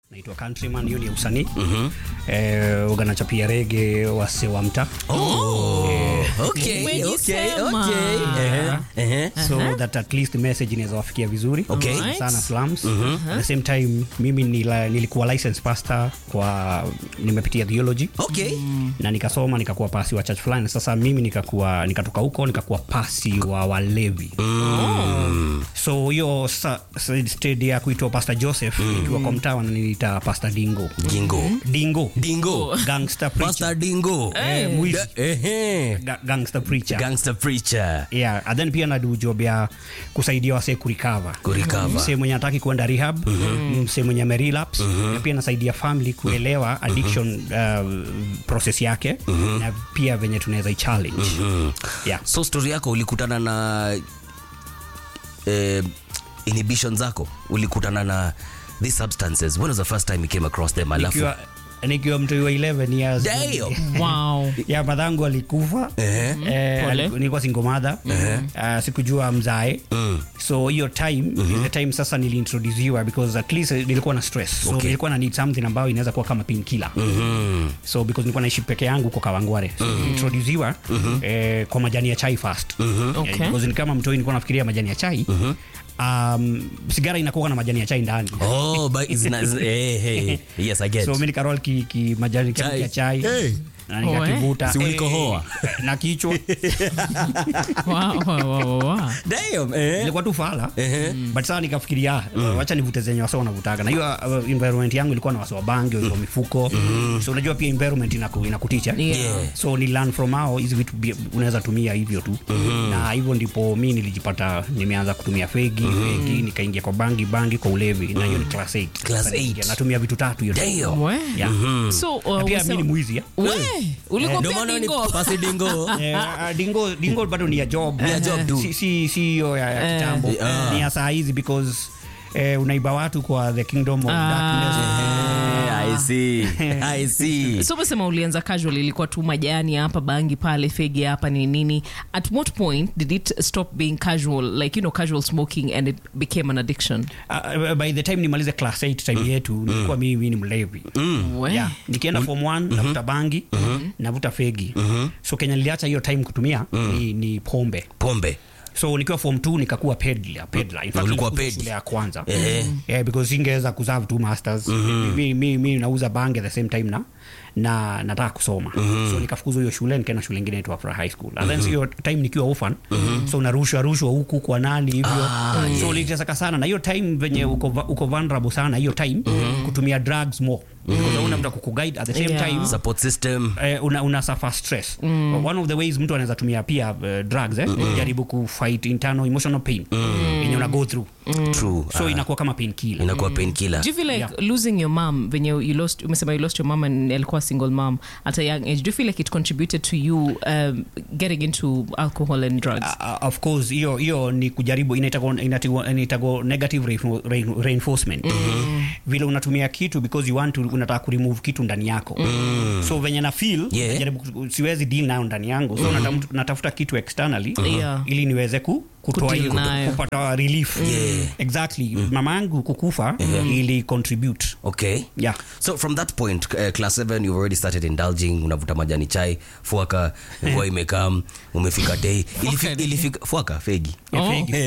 naitwa Countryman, hiyo ni ya usanii mm-hmm. eh, uganachapia rege wase wa mta Oh, okay, Umejisema. okay, okay. Ehe, ehe. so that at least message inaweza wafikia vizuri Okay. Alright. sana slums at the same time mimi nila, nilikuwa license pastor kwa nimepitia theology Okay. na nikasoma nikakuwa pasi wa church fulani sasa mimi nikakuwa nikatoka huko nikakuwa pasi wa walevi so hiyo sa- sa- stage ya kuitwa pastor joseph nikiwa kwa mtaa wananiita pastor dingo Jingo. dingo Dingo. gangster preacher Pastor Dingo. Eh, mwizi. Da- ehe. Ga- gangster preacher Gangster preacher. yeah and then pia nadu job ya kusaidia wasee kurikava Kurecover. msee mwenye ataki kuenda rehab msee mwenye amerelaps na pia nasaidia family kuelewa addiction uh, process yake na pia venye tunaweza ichallenge yeah. so story yako ulikutana na eh, inhibition zako ulikutana na these substances when was the first time you came across them alafu nikiwa nikiwa mtu wa 11 years Damn. Wow. ya madhangu alikufa Ehe. eh, Pole. aliku- nilikuwa singomadha uh, sikujua mzae Mm. so hiyo time is the time sasa niliintroduciwa because at least nilikuwa na stress so Okay. nilikuwa na need something ambayo inaweza kuwa kama painkiller Mhm. so because nilikuwa naishi peke yangu kwa kawangware so niliintroduciwa eh, kwa majani ya chai first Okay. Eh, because ni kama mtoi nilikuwa nafikiria majani ya chai um, sigara inakuwa na majani ya chai ndani Oh, but it's not, eh, hey. Yes, I get. so mi nikarol ki, ki majani Chai. ya chai Hey. na nikakivuta Si ulikohoa? Eh, na kichwa Wow, wow, wow, wow. Damn, eh. ilikuwa tu fala Ehe. but saa nikafikiria uh, wacha nivute zenye wasa wanavutaga na hiyo uh, environment yangu ilikuwa na wasa wa bangi wa mifuko so unajua pia environment inaku, inakuticha Yeah. Yeah. so ni learn from hao hizi vitu bi- unaweza tumia hivyo tu na hivyo ndipo mi nilijipata nimeanza kutumia fegi fegi nikaingia kwa bangi bangi kwa ulevi na hiyo ni class 8 Class eight. natumia vitu tatu hiyo Damn. We. Yeah. So, uh, Na pia umesema- mi ni mwizi ya. We, ulikuwa Ndio pia maana ni dingo? pasi dingo. Eh, ah, dingo dingo bado ni ya job Ni ya job tu. si si si hiyo ya, ya Eh. kitambo Ah. ni ya saa hizi because eh, unaiba watu kwa the kingdom of Ah. darkness Eh, I see. I see. so umesema ulianza casual ilikuwa tu majani hapa bangi pale fegi hapa ni nini at what point did it stop being casual like you know casual smoking and it became an addiction Uh, by the time nimalize class 8 time yetu nilikuwa mimi ni mlevi We. yeah. nikienda form 1 navuta bangi navuta fegi so kenya niliacha hiyo time kutumia ni, ni pombe Pombe. so nikiwa form 2 nikakuwa pedla pedla in fact Ulikuwa nilikuwa ped. shule ya kwanza Ehe. yeah, because singeweza kuserve two masters mi, mi, mi nauza bangi at the same time na na nataka kusoma so nikafukuzwa hiyo shule nikaenda shule ingine inaitwa Afra high school and then hiyo time nikiwa orphan so unarushwa rushwa huku kwa nani hivyo so niliteseka sana na hiyo time venye uko, va- uko vulnerable sana hiyo time kutumia drugs more because hauna mtu akukuguide at the same Yeah. time Support system. eh, una, una suffer stress one of the ways mtu anaweza tumia pia uh, drugs eh, jaribu kufight internal emotional pain yenye una go through True. so Ah, inakuwa kama painkiller inakuwa painkiller. do you feel like Yeah. losing your mom venye you lost umesema you lost your mom and alikuwa single mom at a young age do you feel like it contributed to you um, getting into alcohol and drugs Uh, of course hiyo hiyo ni kujaribu inaitago, inaitago, inaitago negative reinfo- rein- reinforcement vile unatumia kitu because you want to unataka kuremove kitu ndani yako so venye na feel Yeah. najaribu ku- siwezi deal nayo ndani yangu so natafuta, natafuta kitu externally Yeah. ili niweze ku kutoa Kudeal hiyo nayo. kupata relief Yeah. exactly mama yangu kukufa ili contribute Okay. yeah So from that point, uh, class 7 you've already started indulging, unavuta majani chai, fuaka, mvua imekam, umefika day. Ilifika, ilifika fuaka fegi. Ya Oh. fegi.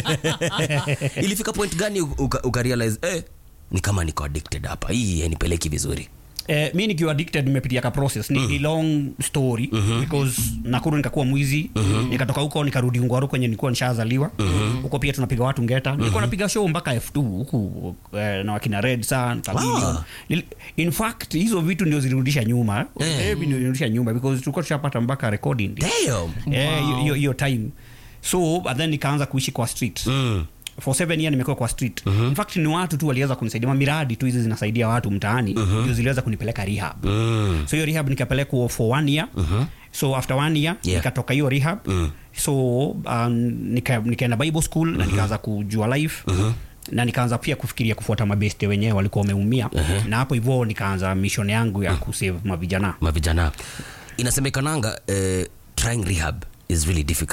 ilifika point gani uka, uka realize eh ni kama niko addicted hapa. Hii hainipeleki vizuri. Eh, mi nikiwa addicted nimepitia ka process ni, ni long story because nakuru nikakuwa mwizi nikatoka huko nikarudi ngwaru kwenye nilikuwa nishazaliwa huko pia tunapiga watu ngeta nilikuwa napiga show mpaka f2 huku eh, na wakina red sun Chameleon. Nil- in fact hizo vitu ndio zilirudisha nyuma eh, ndio zilirudisha nyuma because tulikuwa tushapata mpaka recording Damn. Eh, hiyo- hiyo- hiyo time so and then nikaanza kuishi kwa street Mm. for seven year nimekuwa kwa street in fact ni watu tu waliweza kunisaidia mamiradi tu hizi zinasaidia watu mtaani ndio ziliweza kunipeleka rehab Mm. so hiyo rehab nikapelekwa for one year so after one year Yeah. nikatoka hiyo rehab so um, nika, nikaenda bible school na nikaanza kujua life na nikaanza pia kufikiria kufuata mabeste wenyewe walikuwa wameumia na hapo hivyo nikaanza mission yangu ya kusave mavijana Mavijana. Inasemekananga eh, trying rehab is really difficult.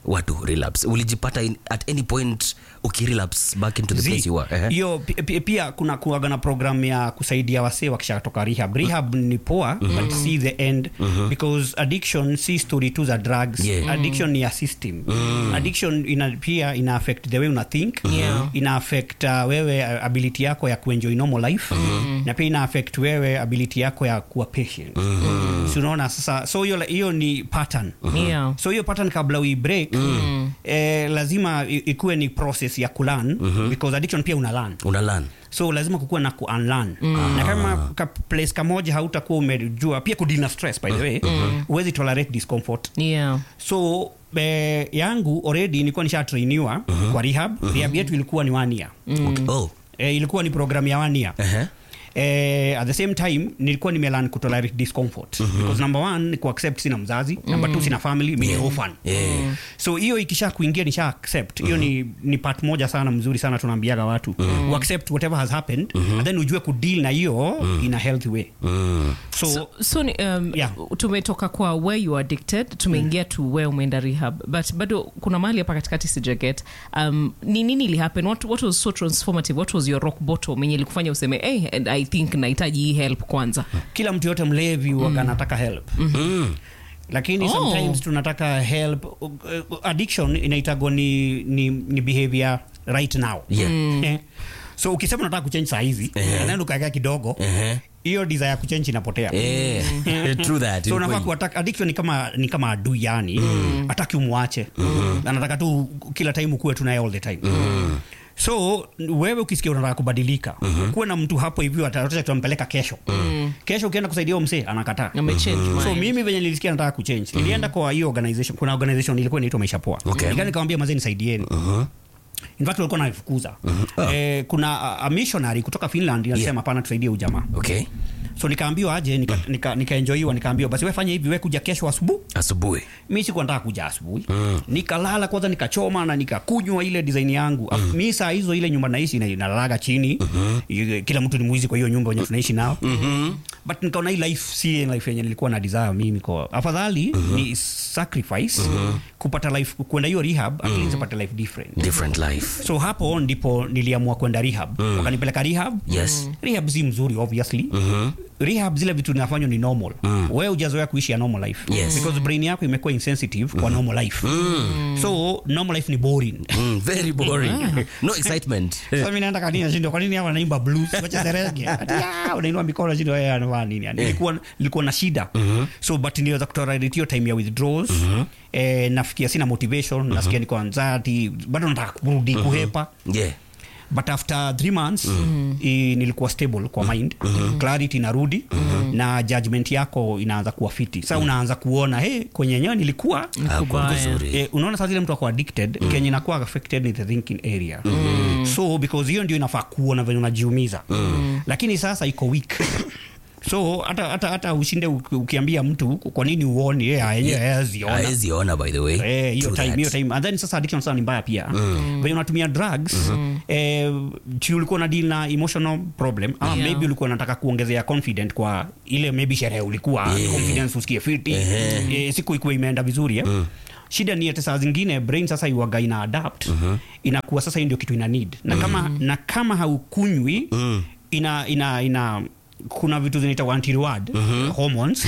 watu relapse ulijipata in, at any point ukirelapse back into the Zi, place you were Ehe. hiyo pi- pi- pia kuna kuaga na program ya kusaidia wasee wakishatoka rehab rehab ni poa but see the end because addiction si story tu za drugs Yeah. addiction ni ya system addiction ina, pia ina affect the way una think Yeah. ina affect uh, wewe uh, ability yako ya kuenjoy normal life na pia ina affect wewe ability yako ya kuwa patient so unaona sasa so hiyo hiyo ni pattern Yeah. so hiyo pattern kabla ui break eh, lazima i- ikuwe ni process ya kulan because addiction pia una learn una learn so lazima kukuwa na ku unlearn na kama ka place kamoja hautakuwa umejua pia kudeal na stress by the way huwezi tolerate discomfort Yeah. so eh, yangu already nilikuwa nishatrainiwa kwa rehab rehab yetu ilikuwa ni one year okay. oh eh, ilikuwa ni program ya one year Ehe. Eh, at the same time nilikuwa nimelan kutolerate discomfort because number one ni kuaccept sina mzazi number two sina family mi ni orphan Yeah. so hiyo ikisha kuingia nisha accept hiyo ni, ni part moja sana mzuri sana tunaambiaga watu mm accept whatever has happened and then ujue kudeal na hiyo in a healthy way Mm. so, so, so ni, um, Yeah. tumetoka kwa where you are addicted tumeingia to where umeenda rehab but bado kuna mahali hapa katikati sijaget um, ni nini ilihappen what, what was so transformative what was your rock bottom yenye ilikufanya useme hey, and i think nahitaji hii help kwanza kila mtu yote mlevi waga anataka help Mm. lakini Oh. sometimes tunataka help Uh, uh, addiction inaitagwa ni, ni, ni behavior right now Yeah. Eh. so ukisema unataka kuchange saa hizi naenda ukaekea kidogo Ehe. hiyo desire ya kuchange inapotea Eh, true that, so ni unafaa kweli. kuattack addiction ni kama ni kama adui yani hataki umwache anataka tu kila time ukuwe tunaye all the time so wewe ukisikia unataka kubadilika kuwe na mtu hapo hivyo ataotea tutampeleka kesho kesho ukienda kusaidia huyo msee anakataa amechange so mind. mimi venye nilisikia nataka kuchange nilienda kwa hiyo organization kuna organization ilikuwa inaitwa maisha poa Okay. Nikaenda nikamwambia mazee nisaidieni in fact walikuwa naifukuza eh, kuna a, a missionary kutoka finland inasema hapana tusaidie ujamaa okay so nikaambiwa aje nikaenjoiwa nika, nika nikaenjoyiwa, nikaambiwa basi we fanya hivi we kuja kesho asubuhi asubuhi mi sikuwa nataka kuja asubuhi nikalala kwanza nikachoma na nikakunywa ile design yangu mm. mi saa hizo ile nyumba naishi ina- inalalaga chini mm-hmm. kila mtu ni mwizi kwa hiyo nyumba wenye tunaishi nao mm-hmm. but nikaona hii life si life yenye nilikuwa na desire mimi kwa afadhali mm-hmm. ni sacrifice mm-hmm. kupata life kwenda hiyo rehab at least upate life different different life so hapo ndipo niliamua kwenda rehab mm. wakanipeleka rehab Yes. rehab si mzuri obviously mm-hmm. rehab zile vitu zinafanywa ni normal mm. wewe ujazoea kuishi ya normal life Yes. because brain yako imekuwa insensitive kwa normal life mm. so normal life ni boring mm, very boring no excitement sasa mimi naenda kanini nashindwa kwa nini hapa naimba blues wacha serenge ati ah unainua mikono nashindwa yeye anafanya nini yani nilikuwa nilikuwa na shida so but niliweza kutolerate hiyo time ya withdrawals eh, nafikia sina motivation nasikia niko anxiety bado nataka kurudi kuhepa yeah but after three months i, nilikuwa stable kwa mind clarity inarudi na judgment yako inaanza kuwa fiti sasa unaanza kuona hey, kwenye enyewe nilikuwa hapo Kubaya. vizuri Eh, unaona saa zile mtu ako addicted mm. kenye inakuwa affected ni the thinking area mm. so because hiyo ndio inafaa kuona venye unajiumiza mm. lakini sasa iko weak so hata hata hata ushinde uki- ukiambia mtu kwa nini uoni yeye yenyewe haziona haezi ona by the way Eh, hiyo True time that. hiyo time and then sasa addiction sasa ni mbaya pia venye unatumia drugs eh, chi ulikuwa na deal na emotional problem ama Yeah. maybe ulikuwa unataka kuongezea confident kwa ile maybe sherehe ulikuwa Yeah. confidence usikie fiti eh, siku ikuwa imeenda vizuri eh. shida ni ati saa zingine brain sasa iwaga ina adapt inakuwa sasa hii ndio kitu ina need na kama na kama haukunywi ina ina ina kuna vitu zinaitwa anti reward hormones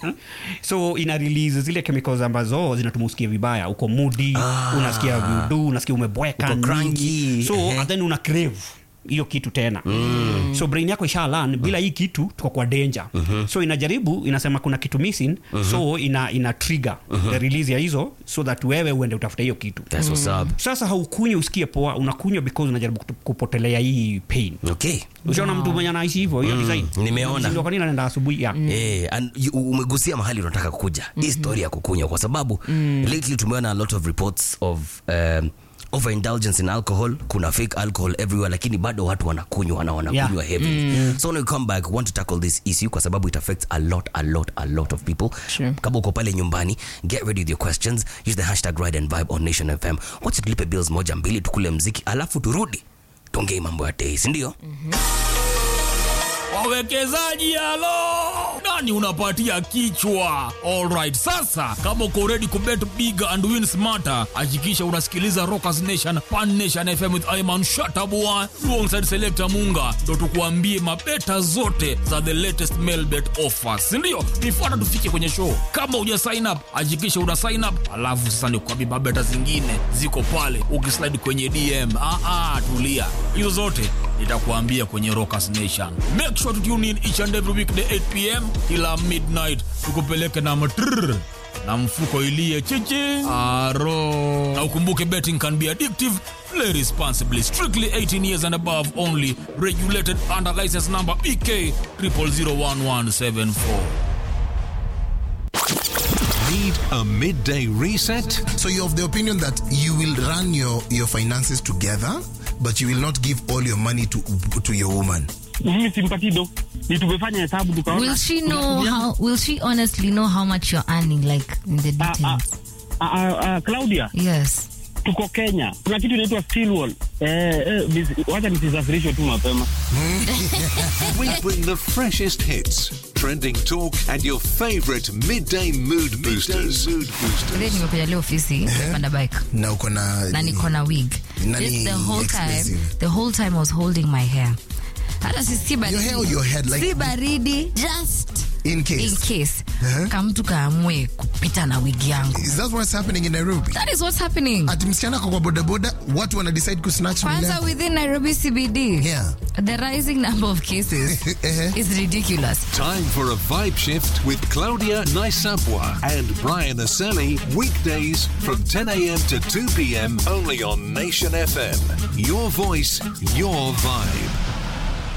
so ina release zile chemicals ambazo zinatuma usikie vibaya uko moody Ah. unasikia viudu unasikia umebweka Uko nini. cranky. so Ehe. and then una crave hiyo kitu tena mm. so brain yako isha learn bila hii kitu tuko kwa danger mm-hmm. so inajaribu inasema kuna kitu missing mm-hmm. so ina, ina trigger mm-hmm. the release ya hizo so that wewe uende utafuta hiyo kitu That's what's up. sasa haukunywi usikie poa unakunywa because unajaribu kutu- kupotelea hii pain okay ushaona mtu mwenye anaishi hivyo hiyo design nimeona. Unashindwa kwa nini anaenda asubuhi ya Eh, and you- umegusia mahali unataka kuja hii story ya kukunywa kwa sababu lately tumeona a lot of reports of um, overindulgence in alcohol kuna fake alcohol everywhere lakini bado watu wanakunywa na wanakunywa Yeah. heavily so when we come back we want to tackle this issue kwa sababu it affects a lot a lot a lot of people Sure. kama uko pale nyumbani get ready with your questions use the hashtag ride and vibe on nation fm wacha tulipe bills moja mbili tukule mziki alafu turudi tongei mambo ya tei sindio wawekezaji halo yani unapatia kichwa alright sasa kama uko ready kubet big and win smarter hakikisha unasikiliza rockers nation pan nation fm with iman shatabua alongside selector munga ndo tukuambie mabeta zote za the latest mail bet offers sindio nifuata tufike kwenye show kama uja sign up hakikisha una sign up alafu sasa nikuambie mabeta zingine ziko pale ukislide kwenye dm ah, ah, tulia hizo zote nitakuambia kwenye rockers nation make sure to tune in each and every weekday 8 pm kila midnight tukupeleke na matrrr na mfuko ilie chichi aro na ukumbuke betting can be addictive play responsibly strictly 18 years and above only regulated under license number bk 0001174 Need a midday reset? So you're of the opinion that you will run your, your finances together, but you will not give all your money to to your woman. mimi simpati do ni tumefanya hesabu tukaona Will she know how? Will she honestly know how much you're earning, like in the Ah, ah, details? ah, ah, ah, Claudia Yes. tuko Kenya kuna kitu inaitwa steel wall eh, eh, nis- wacha nisisafirishwe tu mapema We bring the freshest hits, trending talk, and your favorite midday mood boosters. mood boosters. Then nimekuja leo ofisi panda bike Na uko na na niko na wig. Nani This, the whole time, expensive? the whole time I was holding my hair. Hata si si baridi. Your hair or your head, like- si baridi, just in case. in case. Uh-huh. Kamtu kaamue kupita na wig yangu. Is that what's happening in Nairobi? That is what's happening. Ati msichana kwa bodaboda watu wana decide kusnatch Kwanza mila. within Nairobi CBD. Yeah. The rising number of cases Eh. is ridiculous. Time for a vibe shift with Claudia Naisapwa and Brian Aseli. Weekdays from 10 a.m. to 2 p.m. only on Nation FM. Your voice, your vibe.